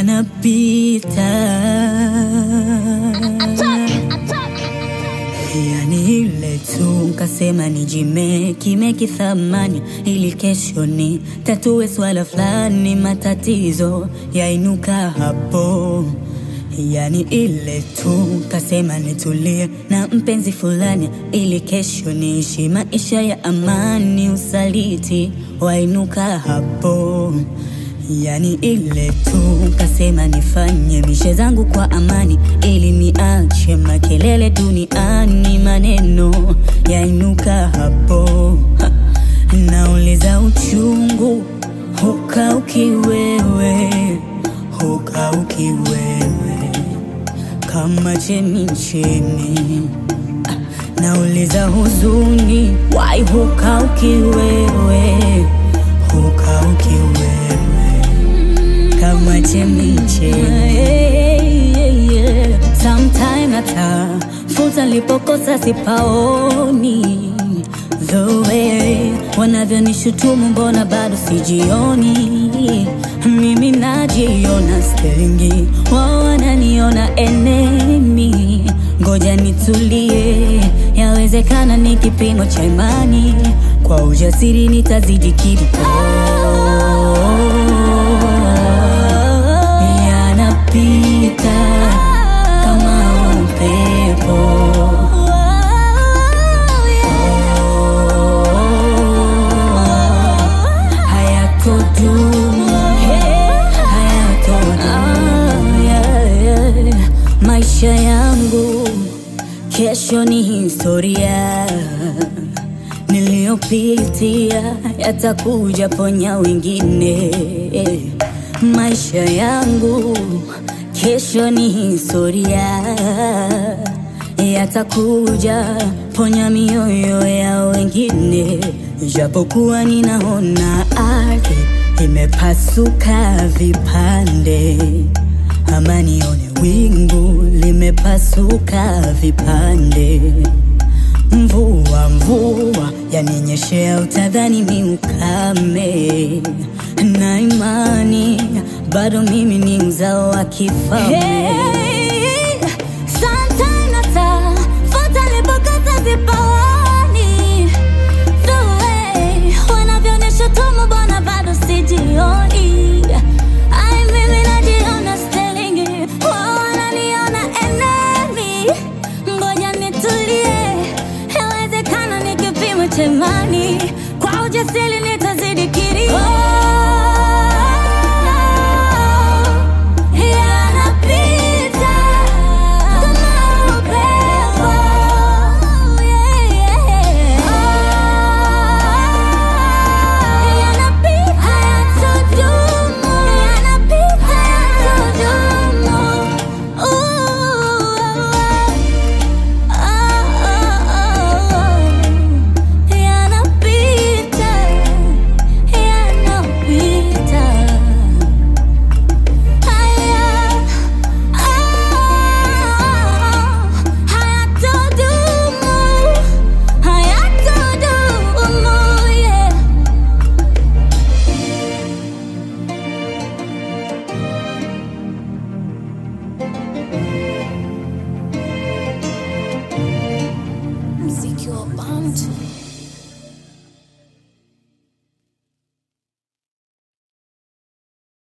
yanapita yani ile tu nkasema nijime kimeki thamani ili kesho ni tatue swala fulani matatizo yainuka hapo yani ile tu kasema nitulie na mpenzi fulani ili kesho niishi maisha ya amani usaliti wainuka hapo yani ile tu kasema nifanye mishe zangu kwa amani ili niache makelele duniani maneno yainuka hapo ha. nauliza uchungu hukauki wewe hukauki wewe kama chemichemi Ah, nauliza huzuni wai hukauki wewe hukauki wewe kama chemichemi sometime hata futa lipokosa sipaoni the way wanavyonishutumu mbona bado sijioni mimi najiona stengi wao wananiona enemi ngoja nitulie yawezekana ni kipimo cha imani kwa ujasiri nitazidi kidogo yanapita kama upepo hayatodumu hayatodumu maisha yangu kesho ni historia niliyopitia yatakuja ponya wengine maisha yangu kesho ni historia yatakuja ponya mioyo ya wengine japokuwa ninaona ardhi imepasuka vipande ama nione wingu limepasuka vipande mvua mvua yaninyeshea utadhani ni ukame na imani bado mimi ni mzao wa kifalme Hey, sometime nata, futa lipokata zipaoni